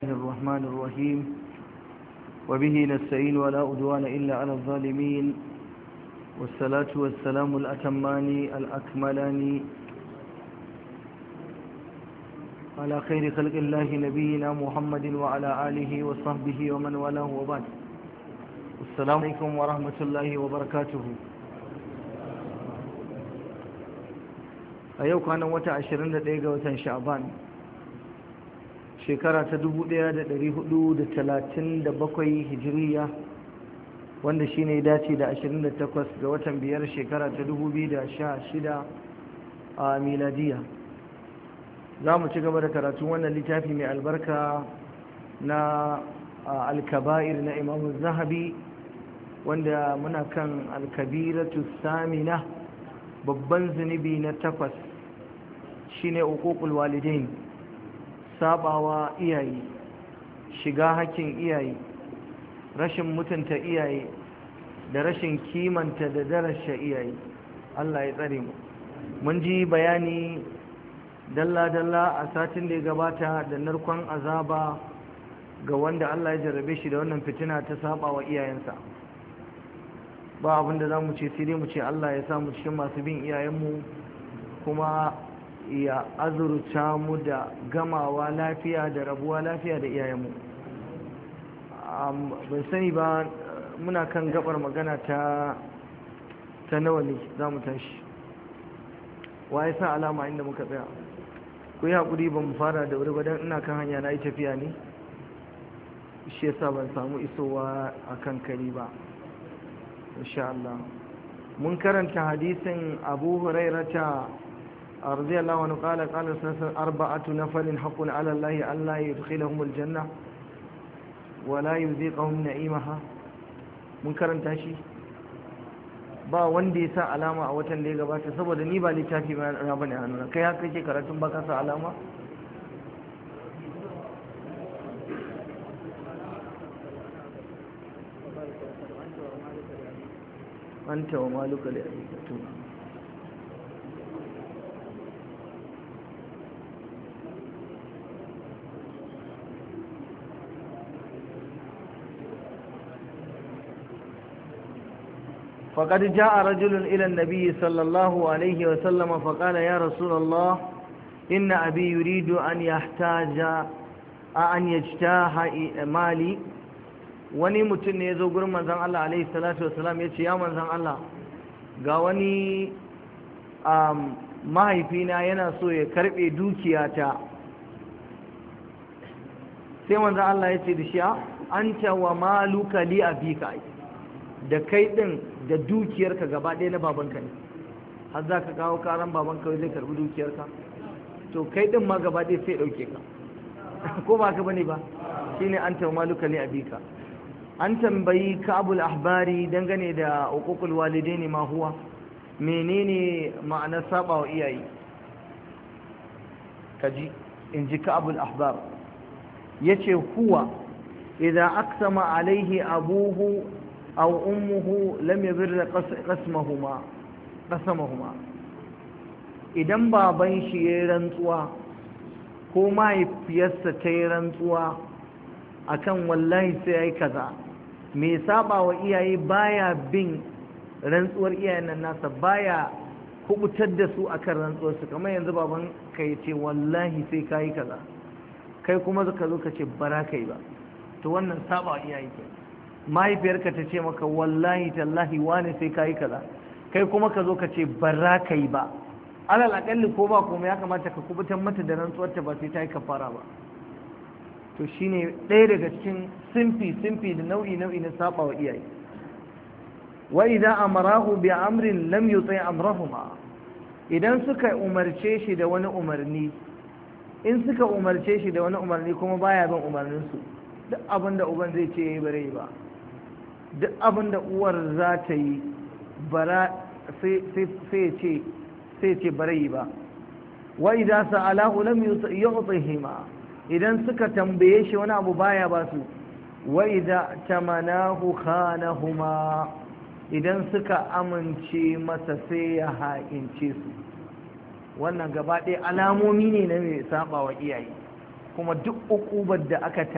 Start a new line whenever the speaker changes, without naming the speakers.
الرحمن الرحيم وبه نستعين ولا أدوان إلا على الظالمين والصلاة والسلام الأتمان الأكملان على خير خلق الله نبينا محمد وعلى آله وصحبه ومن والاه وبعد السلام عليكم ورحمة الله وبركاته a yau kwanan wata 21 ga watan sha'ban shekara ta 1437 hijiriya wanda shi ne dace da 28 ga watan biyar shekara ta 2016 a miladiya za mu ci gaba da karatun wannan littafi mai albarka na alkaba'ir na imamu zahabi wanda muna kan alkabiratu samina babban zunubi na takwas shine uququl walidain sabawa iyaye shiga hakkin iyaye rashin mutunta iyaye da rashin kimanta da darasha iyaye Allah ya tsare mu mun ji bayani dalla-dalla a satin da ya gabata da narkon azaba ga wanda Allah ya jarrabe shi da wannan fitina ta sabawa iyayensa ba abinda za mu ce sai dai mu ce Allah ya samu cikin masu bin iyayenmu kuma ya azurta mu da gamawa lafiya da rabuwa lafiya da iyayenmu ban sani ba muna kan gabar magana ta ta nawa ne za mu tashi wa ya sa alama inda muka tsaya ku yi haƙuri ba mu fara da wuri ba don ina kan hanya na yi tafiya ne shi yasa ban samu isowa a kan kari ba insha Allah mun karanta hadisin Abu Hurairata radiyallahu anhu qala qala sallallahu arba'atu nafarin haqqun 'ala Allah an la yudkhilahum al-janna wa la yuziqahum na'imaha mun karanta shi ba wanda ya sa alama a watan da ya gabata saboda ni ba littafi ba na bane hannuna kai haka kake karatun ba ka sa alama أنت ومالك لأبيك فقد جاء رجل إلى النبي صلى الله عليه وسلم فقال يا رسول الله إن أبي يريد أن يحتاج أن يجتاح مالي wani mutum ne ya zo gurin manzan Allah alaihi salatu wasalam ya ce ya manzan Allah ga wani mahaifina yana so ya karbe dukiyata sai manzan Allah ya ce da shi an wa maluka li abika da kai din da dukiyarka gaba ɗaya na babanka ne har za ka kawo karan babanka zai karbi dukiyarka to kai din ma gaba ɗaya sai ɗauke ka ko ba ka bane ba shine an wa maluka li abika an tambayi kabul ahbari dangane da hukukul walidaini ma huwa menene ma'anar saba wa iyaye kaji in ji kabul ahbar yace huwa idza aqsama alaihi abuhu aw ummuhu lam yabir qasmahuma qasamahuma idan baban shi yayin rantsuwa ko mahaifiyarsa ta yi rantsuwa akan wallahi sai yayi kaza mai saba wa iyaye baya bin rantsuwar iyayen nan nasa baya kubutar da su akan rantsuwar su kamar yanzu baban ka ya ce wallahi sai ka yi kaza kai kuma ka zo ka ce bara kai ba to wannan saba wa iyaye ke mahaifiyarka ta ce maka wallahi tallahi wane sai ka yi kaza kai kuma ka zo ka ce bara kai ba alal akalli ko ba kuma ya kamata ka kubutar mata da rantsuwar ta ba sai ta yi kafara ba to shine ɗaya daga cikin simfi simfi da nau'i nau'i na saba wa iyaye wa idan amarahu bi amrin lam yuti amrahuma idan suka umarce shi da wani umarni in suka umarce shi da wani umarni kuma baya bin umarnin su duk abin da uban zai ce yayi bare ba duk abin da uwar za ta yi bara sai sai ce sai ce bare ba wa idan sa'alahu lam yu'tihima idan suka tambaye shi wani abu baya ba su wa idza tamanahu khanahuma idan suka amince masa sai ya haƙince su wannan gaba ɗaya alamomi ne na mai saba wa iyaye kuma duk ukubar da aka